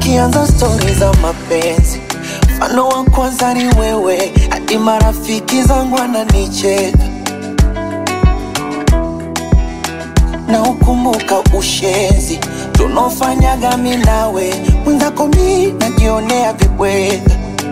tukianza stori za mapenzi, mfano wa kwanza ni wewe, hadi marafiki zangu wananicheka na ukumbuka ushenzi tunaofanyaga mi nawe, mwenzako mi najionea vibweka,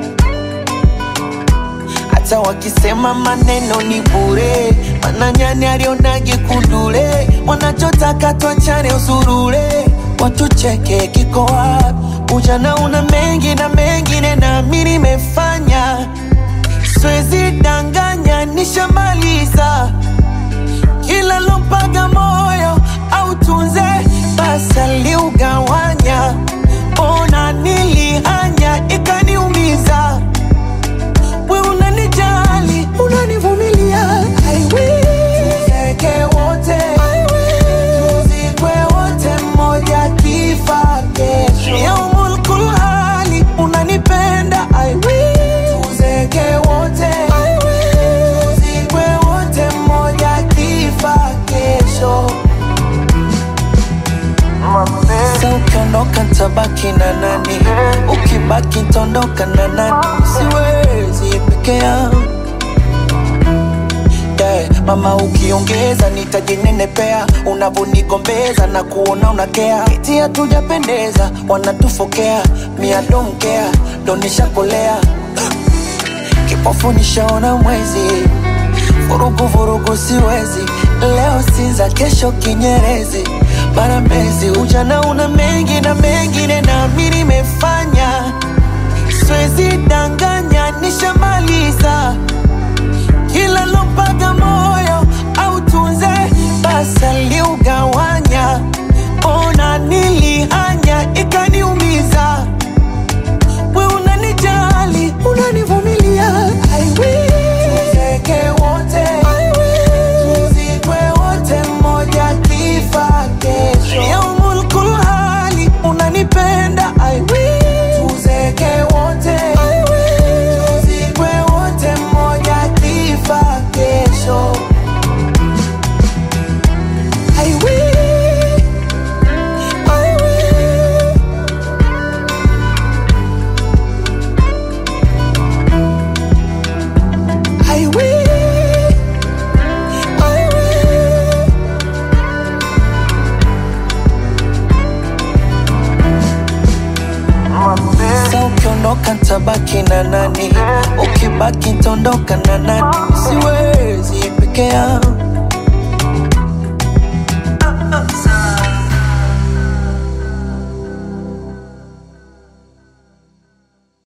hata wakisema maneno ni bure, mana nyani alionage kundule, wanachotaka twachane usurule, watucheke kiko wapi? Ujana una mengi na mengine na mi nimefanya, siwezi danganya, nishamaliza kila lompaga moyo au tunze basi aliugawanya, ona nilihanya ikaniumiza. We unanijali, unanivumilia, I will. Tuzeke wote, I will. Tuzikwe wote, mmoja kifa kesho. Yaumul kulhali, unanipenda, I will. Tuzeke wote, I will. Tuzikwe wote, mmoja kifa kesho. Sa ukiondoka tabaki na nani? Ukibaki tondoka na nani? Siwezi peke yangu yeah. Mama ukiongeza nitajinenepea, unavonigombeza na kuona unakea, eti hatujapendeza, wanatufokea mia donkea donishakolea kipofu nishaona mwezi, vurugu vurugu siwezi, leo Sinza, kesho Kinyerezi, mara Mbezi. Ujana una mengi na mengine, na mi nimefanya, siwezi danganya, nishamaliza kila lompaga moyo au tunze basi aliugawanya, ona nilihanya ikaniumiza we unanijali, unanivumilia, I will. Tuzeke wote, I will. Tuzikwe wote, mmoja kifa kesho. Yaumul kulhali, unanipenda, I will. Tuzeke wote, I will. Tuzikwe wote, mmoja kifa kesho. I will. I will. I will, I will. Sa ukiondoka tabaki na nani? Ukibaki tondoka na nani? Siwezi peke yangu